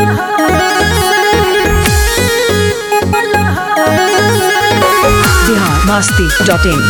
Bihar Masti dot इन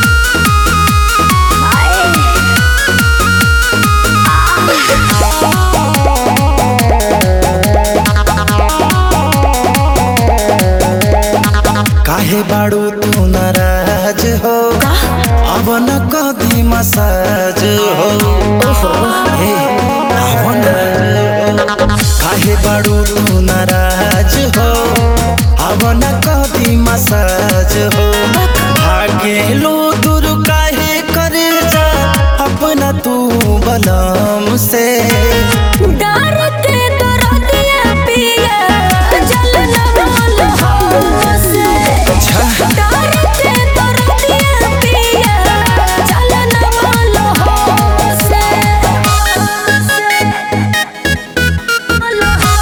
काहे बाड़ू तू नाराज हो अब न कदी मसाज हो हे, अब न- काहे बाड़ू तू नाराज हो अब न कदी मसाज हो भागे लो दूर काहे करे जा अपना तू बलम से डरते दरदिया पिया जल न बोल हमसे डरते दरदिया पिया जल न बोल हमसे बोल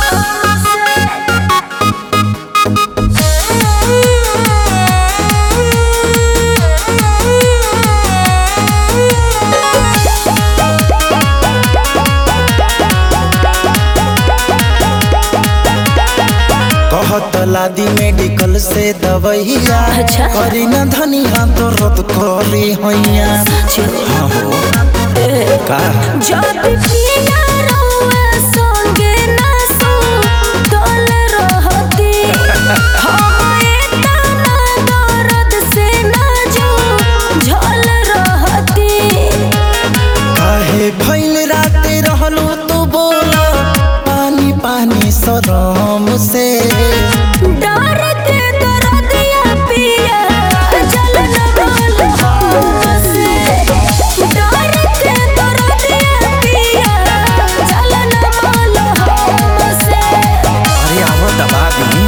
कहत लादी मेडिकल से दवैया अच्छा। करी न धनिया तो रद करी हैया हाँ हो का जब पिया रहुआ संगे ना सो डोल रहती हमें तना दर्द से ना जो झोल रहती काहे भइल राते रहलो तू बोला पानी पानी सरम से डरते दरदिया पिया जल न बोल हमसे डरते दरदिया पिया जल न बोल हमसे अरे आवो दबा दी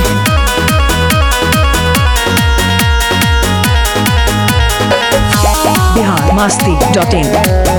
बिहार मस्ती डॉट इन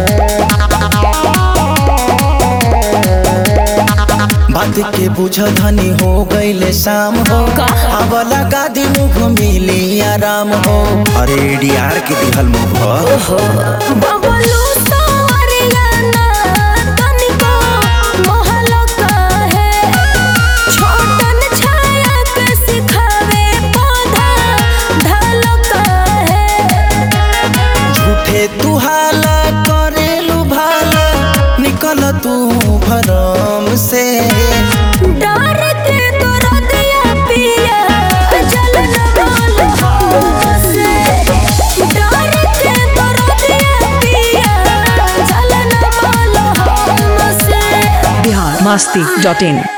बात के बुझ धनी हो गईले शाम हो अब लगा दी मुख मिली आराम हो अरे डीआर के दिहल मुख बबलू सावरियाना तनिको महल काहे छोटन छाया के सिखावे पौधा धल काहे झूठे तू हाला करेलू भाला निकल तू भरम से डरते दरदिया पिया जल न बोल हमसे डरते दरदिया पिया जल न बोल हमसे Bihar Masti dot in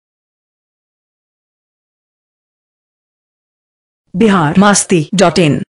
Bihar Masti dot in